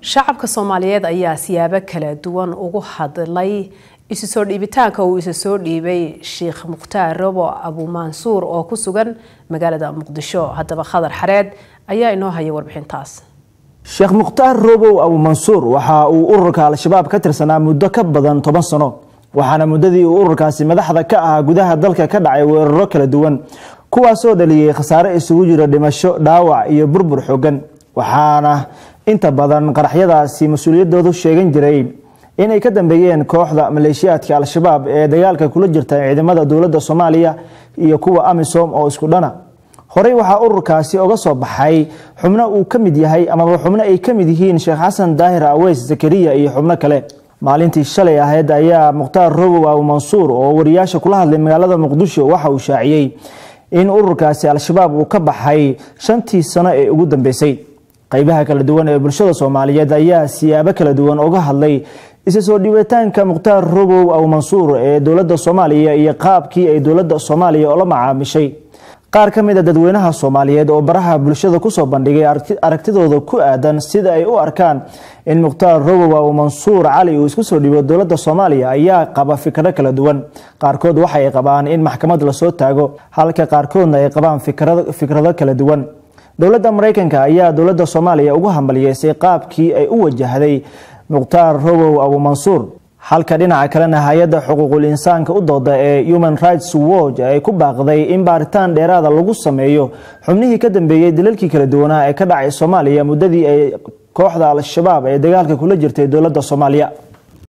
shacabka soomaaliyeed ayaa siyaabo kala duwan ugu hadlay isu soo dhiibitaanka uu isa soo dhiibay sheekh mukhtaar robo abuumansuur oo ku sugan magaalada muqdisho haddaba khadar xareed ayaa inoo haya warbixintaas sheekh mukhtaar robow abuumansuur waxa uu ururka al-shabaab ka tirsanaa muddo ka badan toban sano waxaana muddadii uu ururkaasi madaxda ka ahaa gudaha dalka ka dhacay weeraro kala duwan kuwaasoo dhaliyey khasaare isugu jira dhimasho dhaawac iyo burbur xoogan waxaana inta badan qaraxyadaasi mas-uuliyadoodu sheegan jiray inay ka dambeeyeen kooxda maleeshiyaadka al-shabaab ee dagaalka kula jirta ciidamada dowladda soomaaliya iyo kuwa amisom oo isku dhana horey waxaa ururkaasi oga soo baxay xubno uu ka mid yahay amaba xubno ay ka mid yihiin sheekh xasan daahir aweys zakariya iyo xubno kale maalintii shalay ahayd ayaa mukhtaar robow abuumansuur oo wariyaasha kula hadlay magaalada muqdisho waxa uu shaaciyey in ururkaasi al-shabaab uu ka baxay shantii sano ee ugu dambeysay qaybaha kala duwan ee bulshada soomaaliyeed ayaa siyaabo kala duwan uga hadlay isa soo dhiibitaanka mukhtaar robow abuumansuur ee dowladda soomaaliya iyo qaabkii ay dowladda soomaaliya oola macaamishay qaar ka mid a dadweynaha soomaaliyeed oo baraha bulshada kusoo bandhigay aragtidooda ku aadan sida ay u arkaan in mukhtaar robow abuumansuur cali uu isku soo dhiibo dowladda soomaaliya ayaa qaba fikro kala duwan qaarkood waxaay qabaan in maxkamad lasoo taago halka qaarkoodna ay qabaan fikrado kala duwan dowladda mareykanka ayaa dowladda soomaaliya ugu hambaliyeysay qaabkii ay u wajahday mukhtaar robow abuumansuur halka dhinaca kalena hay-adda xuquuqul insaanka u dooda ee human rights watch ay ku baaqday in baaritaan dheeraada lagu sameeyo xubnihii ka dambeeyey dalalkii kala duwanaa ee ka dhacay soomaaliya muddadii ay kooxda al-shabaab ee dagaalka kula jirtay dowladda soomaaliya